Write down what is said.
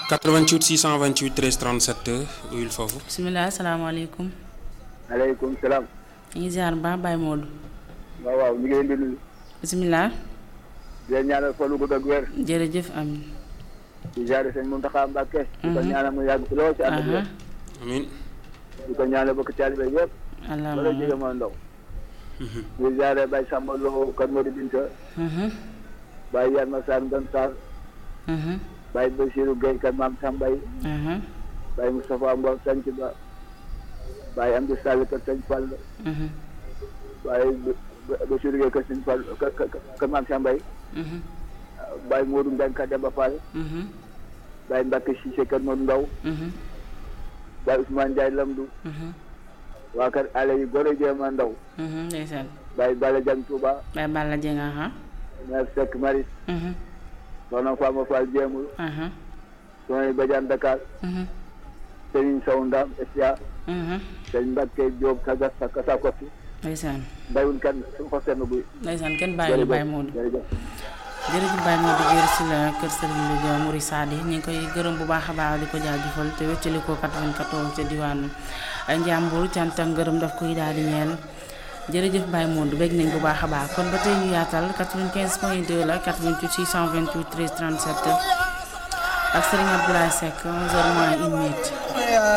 88 628 13 37 uyul foofu. bisimilah salaamaaleykum. aleykum salaam. ñu ngi ziar ba Baye Modou. waaw waaw ñu ngi leen di nuyu. bisimilah. di leen ñaanal fan wu gudd ak wér. jërëjëf amin di ziare sëñ Mountakha Mbacké. di ko ñaanal mu yàgg fi lool ci ànd ak wér. amiin. di ko ñaanal bokk taalibe yëpp. allahumma wala jege moo ndaw. di ziare Baye Samba Lo kan moo di Binta. Baye Yann Massar Ndan Sarr. Baye Bassirou Gueye kan maam Sambay. Baye Moustapha Mbow Sanc Ba. Baye Amdi Sall kër Sëñ Fall. Baye Bassirou Gueye kër Sëñ Fall kër maam Sambay. Baye Modou Mbengue ka Demba Fall. Baye Mbacke Cissé kër Modou Ndaw. Baye Ousmane Ndiaye Lamdou. waa kër Allé yi Goro Jéema Ndaw. ndeysaan Baye Bala Dieng Touba. Baye Balla Dieng aha Mère Seck Maris. Soxna Fama Fall Jéemul. aha Soxna Badiane Dakar. Serigne Sow Ndam Estia. Serigne Mbacke Diop Kaga Kasa Kotti. ndeysaan Mbayul kan suñu xos seen buy. ndeysaan kenn bàyyi Baye Modou jërëjëf. jërëjëf Baye Modou Guèye si la kër Serigne Louga Dia Mouride Sadi ñu ngi koy gërëm bu baax a baax di ko jaajëfal te wéccali ko 94 ca diwaanu Njàmbur cant ak ngërëm daf koy daal di ñeel jërëjëf Baye Modou bég nañ bu baax a baax kon ba tey ñu yaatal 95 point 2 la 88 628 13 37 ak Serigne Abdoulaye Seck 11h moins une minute.